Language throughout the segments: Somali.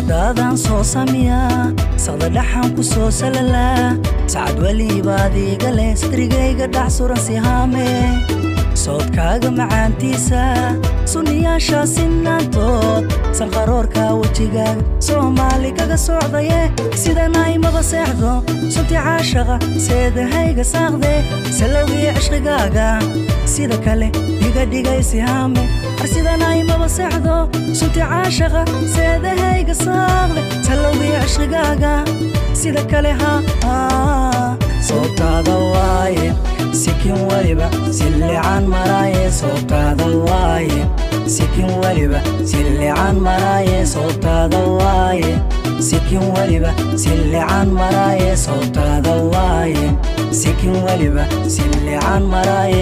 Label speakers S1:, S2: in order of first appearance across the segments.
S1: sawdaadaan soo samiyaa saqda dhaxan ku soo salalaa sacad welibaad iiga leh sadrigayga dhax suran sihaame soodkaaga macaantiisa sunniyaasha sinaantood sanqaroorka wejigaaga soomaali kaga socdaye sidanaymaba seexdo sunti caashaqa seedahayga saaqde salowgii cishqigaaga sida kale iga dhigay sihaame ar sidanaymaba seexdo sunti caashaqa seedahayga saaqde salowgii cishqigaaga sida kale ha soobtaada waaye sikin weliba sillican maraaye soobtaada waaye sikin weliba sillican maraaye soobtaada waaye sikin weliba sillican maraaye soobtaada waaye sikin weliba sillican maraaye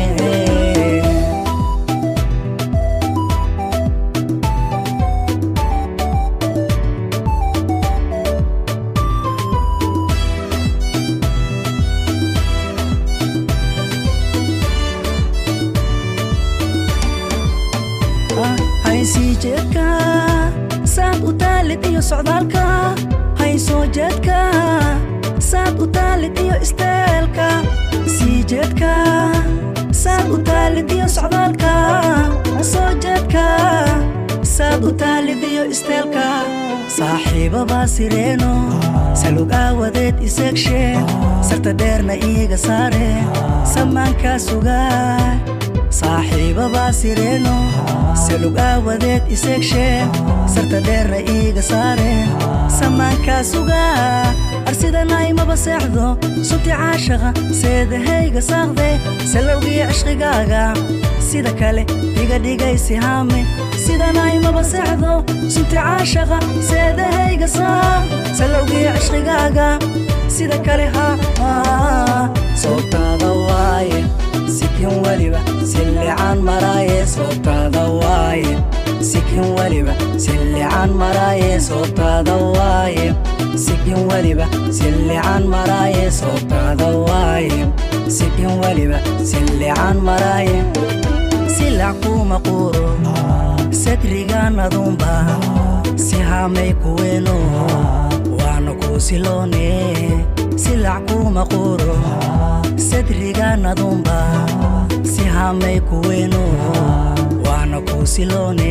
S1: haysii jeedka saad u taalid iyo socdaalka haysoo jeedka saad u taalid iyo isteelka sii jeedka saad u taalid iyo socdaalka soo jeedka saad u taalid iyo isteelka saaxiibabaa sireeno salug aawadeed iseegshe sarta dheerna iiga saare samaankaa sugaa saaxiibabaa sireeno salug aawadeed iseegshe sarta dheerna iiga saare samaankaa sugaa arsidanaymaba seexdo sunti caashaqa seedahayga saaqde salowgii cishqigaaga sida kale iga dhigay sihaame sidanaymaba seexdo sunti caashaqa seedahayga saaq salowgii cishqigaaga sida kale ha soobtaada waaye sikin weliba sillican maraaye soobtaada waaye sikin weliba sillican maraaye soobtaada waaye sikin weliba sillican maraaye soobtaada waaye sikin weliba sillican maraaye silac kuma quuro sadrigaanadunba si haamay kuweeno waana kuu siloone silac kuma quuro sadrigaanadunba si haamay kuweeno waana kuu siloone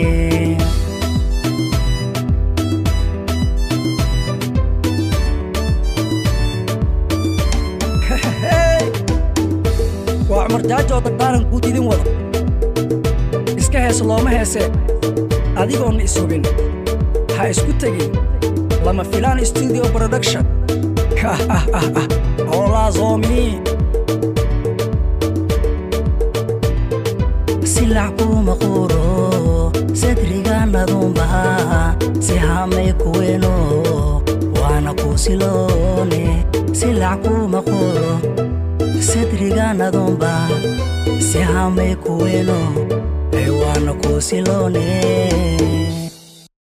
S2: waa cumar jaajo dardaaran guud idin wada iska hees looma heesee adigoonna ishubin ha isku tegin lama filaan studio production howlaazoomii
S1: silac kuma quuro sadrigaanadunba si haamay kuweeno waana kuu siloone silac kuma quuro sadrigaanadunba si haamay kuweeno waana kuu siloone